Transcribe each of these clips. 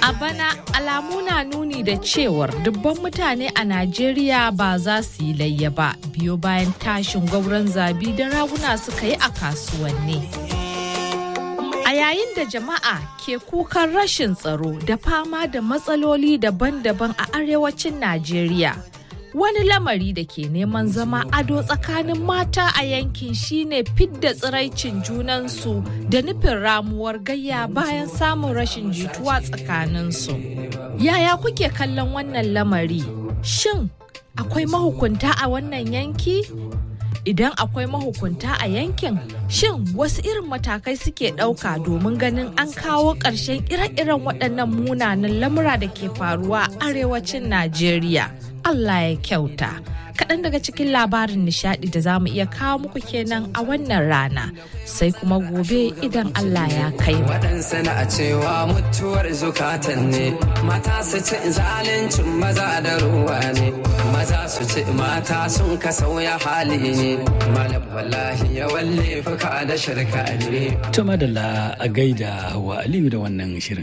A bana alamu na nuni da cewar dubban mutane a Najeriya ba za su yi layya ba biyo bayan tashin gwauron zabi da raguna suka yi a kasuwanni. A yayin da jama'a ke kukan rashin tsaro da fama da matsaloli daban-daban a arewacin Najeriya. Wani lamari da ke neman zama ado tsakanin mata a yankin shine fidda tsiraicin junansu da nufin ramuwar gayya bayan samun rashin jituwa tsakaninsu. Yaya kuke kallon wannan lamari? Shin akwai mahukunta a wannan yanki? Idan akwai mahukunta a yankin, shin wasu irin matakai suke ɗauka domin ganin an kawo ƙarshen ire-iren waɗannan munanan lamura da ke faruwa a arewacin Najeriya? Allah ya kyauta. Kaɗan daga cikin labarin nishaɗi da za mu iya kawo muku kenan a wannan rana, sai kuma gobe idan Allah ya kai mu. Waɗansu na cewa mutuwar zukatan ne, mata su ci zaluncin maza da ruwa ne, maza su ci mata sun ka sauya hali ne, malam wallahi ya walle fuka da shirka ne. To madalla a gaida wa Aliyu da wannan shirin.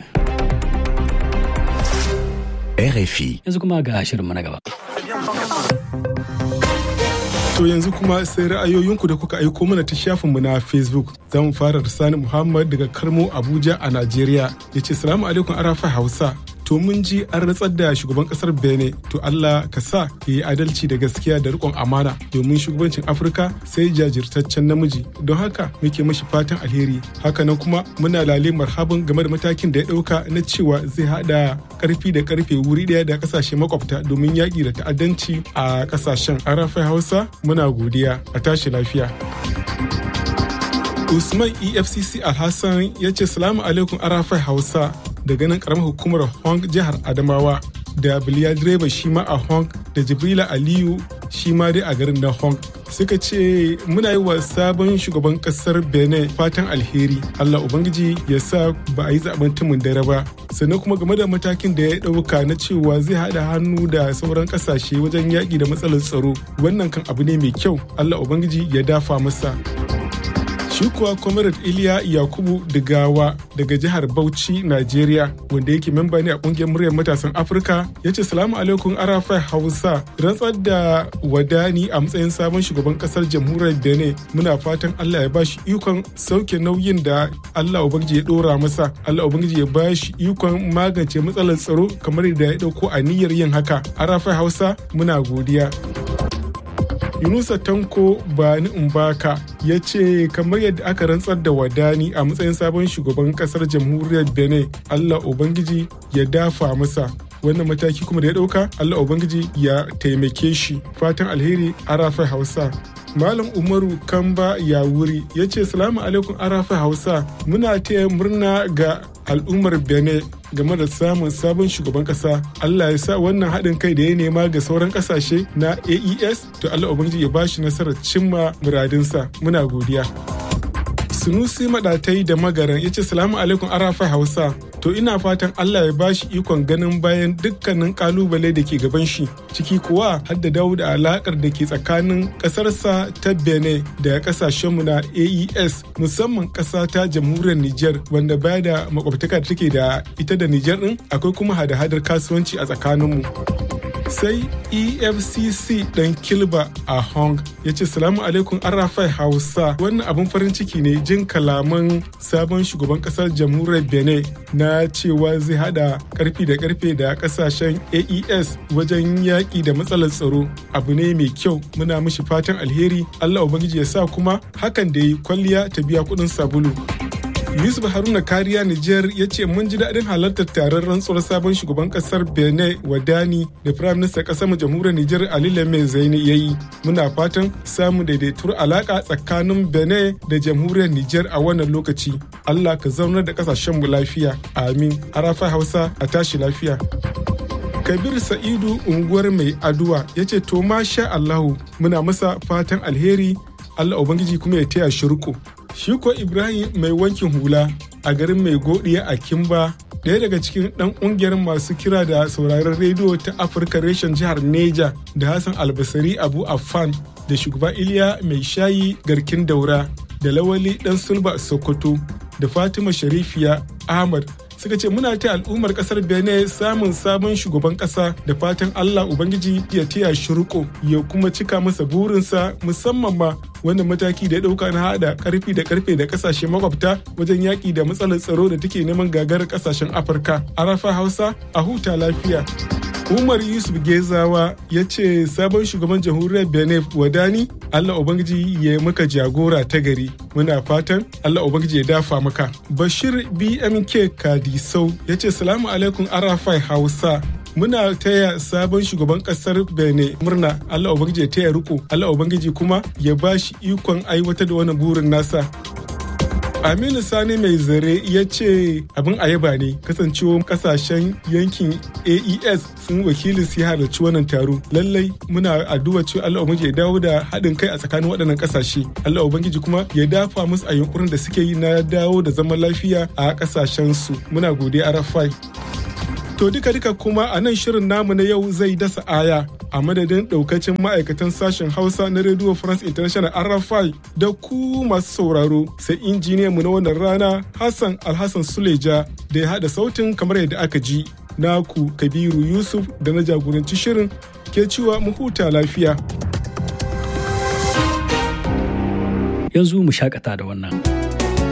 RFI. Yanzu kuma ga shirin na gaba. To yanzu kuma sai ra'ayoyinku da kuka aiko mana ta shafinmu na Facebook. Za mu fara da Sani Muhammad daga Karmo Abuja a Najeriya. Ya ce, Salamu alaikum Arafa Hausa. To mun ji an ratsar da shugaban kasar Benin. To Allah ka sa ya yi adalci da gaskiya da riƙon amana domin shugabancin Afirka sai jajirtaccen namiji. Don haka muke mashi fatan alheri. Hakanan kuma muna lale marhaban game da matakin da ya ɗauka na cewa zai haɗa karfi da karfe wuri ɗaya da kasashe makwabta domin yaƙi da ta'addanci a kasashen. Arafa Hausa muna godiya a tashi lafiya. Usman EFCC Alhassan ya ce salamu alaikum arafai Hausa daga nan karamar hukumar Hong jihar Adamawa da Biliya direba shi ma a Hong da Jibrila Aliyu shi ma dai a garin na Hong. Suka ce muna yi wa sabon shugaban kasar Benin fatan alheri. Allah Ubangiji ya sa ba a yi zaben tumun dare ba. Sannan kuma game da matakin da ya ɗauka na cewa zai haɗa hannu da sauran ƙasashe wajen yaƙi da matsalar tsaro. Wannan kan abu ne mai kyau. Allah Ubangiji ya dafa masa. Shi kuwa Comrade Iliya Yakubu Digawa daga jihar Bauchi, Najeriya, wanda yake memba ne a kungiyar muryar matasan Afirka, ya ce salamu alaikum Arafai Hausa, rantsar da wadani a matsayin sabon shugaban kasar jamhuriyar Benin. Muna fatan Allah ya bashi ikon sauke nauyin da Allah Ubangiji ya dora masa. Allah Ubangiji ya bashi ikon magance matsalar tsaro kamar da ya dauko a niyyar yin haka. Arafai Hausa, muna godiya. Yunusa Tanko Bani Umbaka ya ce kamar yadda aka rantsar da wadani a matsayin sabon shugaban kasar jamhuriyar Benin Allah Ubangiji ya dafa masa wannan mataki kuma da ya dauka Allah Ubangiji ya taimake shi fatan alheri arafai Hausa Malam Umaru Kamba Yawuri ya ce salamu alaikum arafai Hausa muna taya murna ga al'ummar Benin game da samun sabon shugaban kasa Allah ya sa wannan haɗin kai da ya nema ga sauran ƙasashe na AES to Allah Ubangiji ya bashi nasarar cimma muradinsa muna godiya. Sunusi Maɗatai da Magaran ya ce salamu alaikum Arafai Hausa to ina fatan Allah ya bashi ikon ganin bayan dukkanin kalubale da ke gaban shi ciki kuwa har da dawo da alakar da ke tsakanin ƙasarsa ta Benin da ƙasashenmu na AES musamman ƙasa ta jamhuriyar Nijar wanda baya da makwabtaka da take da ita da Nijar din akwai kuma hada-hadar kasuwanci a tsakaninmu. sai efcc dan kilba a hong ya ce salamu alaikum arafai hausa wannan abin farin ciki ne jin kalaman sabon shugaban kasar jamhuriyar benin na cewa zai hada karfi da karfe da kasashen aes wajen yaƙi da matsalar tsaro abu ne mai kyau muna mishi fatan alheri allah ubangiji ya sa kuma hakan da yi kwalliya ta biya kuɗin sabulu Yusuf Haruna Kariya Nijar ya ce mun ji daɗin halartar taron rantsuwar sabon shugaban ƙasar Benin Wadani da Firayim Minista ƙasar mu jamhuriyar Nijar Ali Lame Zaini ya yi. Muna fatan samun daidaituwar alaƙa tsakanin Benin da jamhuriyar Nijar a wannan lokaci. Allah ka zaunar da ƙasashen mu lafiya. Amin. Arafa Hausa a tashi lafiya. Kabir Sa'idu unguwar mai aduwa ya ce to masha Allahu muna masa fatan alheri Allah Ubangiji kuma ya taya shi riko. Shi ko Ibrahim mai wankin hula a garin mai godiya a Kimba ɗaya daga cikin ɗan ƙungiyar masu kira da sauraron rediyo ta Afirka reshen jihar Neja da Hassan Albasari Abu Affan da shugaba Iliya mai shayi garkin daura da Lawali ɗan Sulba Sokoto da Fatima Sharifiya Ahmad suka ce muna ta al'ummar kasar benin samun sabon shugaban kasa da fatan allah ubangiji ya taya shi riko ya kuma cika masa burinsa musamman ma wannan mataki da ya dauka na hada karfi da karfe da kasashe makwabta wajen yaki da matsalar tsaro da take neman gagarar kasashen afirka arafa hausa a huta lafiya Umar Yusuf Gezawa ya ce sabon shugaban jamhuriyar Benin Wadani Allah Ubangiji ya maka jagora ta gari. Muna fatan Allah Ubangiji ya dafa maka. Bashir BMK Kadisau ya ce salamu alaikum Arafai Hausa. Muna taya sabon shugaban kasar Benin murna Allah Ubangiji ya taya riko Allah Ubangiji kuma ya ba shi ikon aiwatar da wannan burin nasa. Aminu Sani mai zare ya ce abin ayaba ne kasancewar kasashen yankin AES sun wakilin su halarci wannan taro. Lallai muna addu'a cewa Allah Ubangiji ya dawo da haɗin kai a tsakanin waɗannan ƙasashe. Allah Ubangiji kuma ya dafa musu a yunkurin da suke yi na dawo da zaman lafiya a ƙasashen su. Muna godiya Arafai. To duka duka kuma a nan shirin namu na yau zai dasa aya a madadin daukacin ma'aikatan sashen Hausa na Radio France International RFI da ku masu sauraro sai injiniyan mu na wannan rana Hassan Alhassan Suleja da ya haɗa sautin kamar yadda aka ji. Naku Kabiru Yusuf da na jagoranci shirin ke cewa mu huta lafiya. Yanzu mu shakata da wannan.